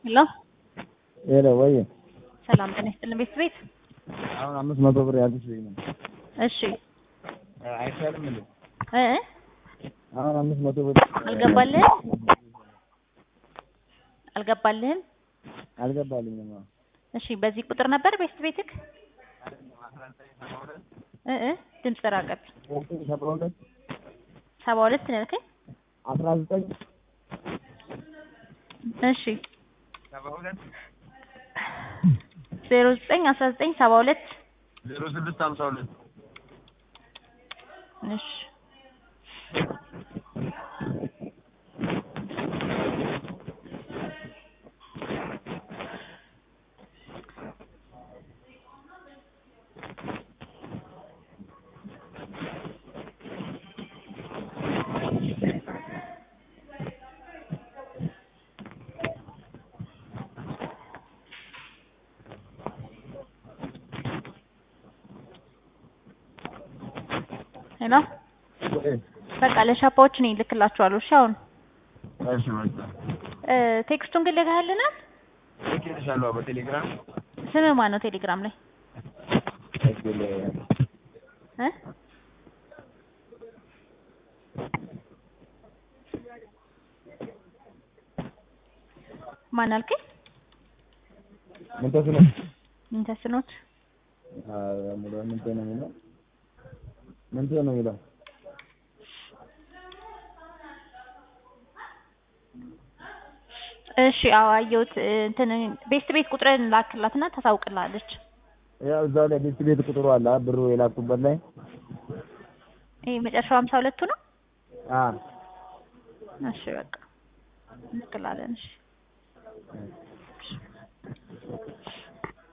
ሄሎ ሄሎ ወይ ሰላም ጤና ይስጥልን ቤት ቤት አሁን አምስት መቶ ብር ያልኩሽ ልኝ ነው። እሺ አይቻልም እንዴ? እ አሁን አምስት መቶ ብር አልገባልህም አልገባልህም አልገባልኝም። አዎ እሺ በዚህ ቁጥር ነበር ቤት ቤትክ እ እ ድምጽ ራቀብኝ ሰባ ሁለት ሰባ ሁለት ነው ያልከኝ አስራ ዘጠኝ እሺ ሰባ ሁለት ዜሮ ዘጠኝ አስራ ዘጠኝ ሰባ ሁለት ዜሮ ስድስት ሀምሳ ሁለት እሺ ሄሎ በቃ ለሻፓዎች እኔ እልክላችኋለሁ። እሺ አሁን እሺ መጣ እ ቴክስቱን ግን ልከህልናል? ልኬልሻለሁ በቴሌግራም ስምህ ማን ነው ቴሌግራም ላይ እግል እ ማን አልከኝ? ምን ተስኖ ምን ተስኖት ሙሉ ምን ነው የሚለው ምን ነው የሚለው እሺ አዎ አየሁት። እ እንትን ቤስት ቤት ቁጥርን ላክላትና ታሳውቅልሃለች። ያው እዛው ላይ ቤት ቤት ቁጥሩ አለ አ ብሩ የላኩበት ላይ ይሄ መጨረሻው ሀምሳ ሁለቱ ነው። አ እሺ በቃ እንልክላለን። እሺ